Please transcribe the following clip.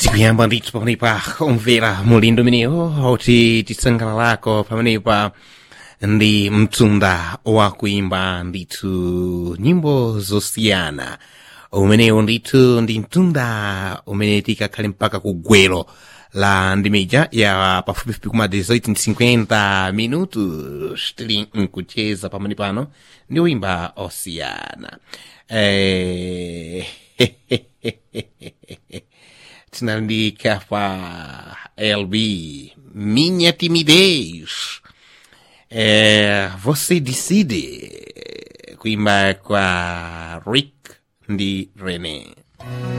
tikuyamba ndithu pamenepa omvera mulindo umenewo oti tisangalalako pamenepa ndi mtunda wakuimba ndithu nyimbo zosiyana umenewo ndithu ndi mtunda umene tikakhale mpaka kugwero la ndimija ya pafupifupi kuma 1850 minutos tili nkucheza pamene pano ndi uimba osiyana eh, tinandika pa LB minha timidez é, você decide kuimba kwa Rick ndi René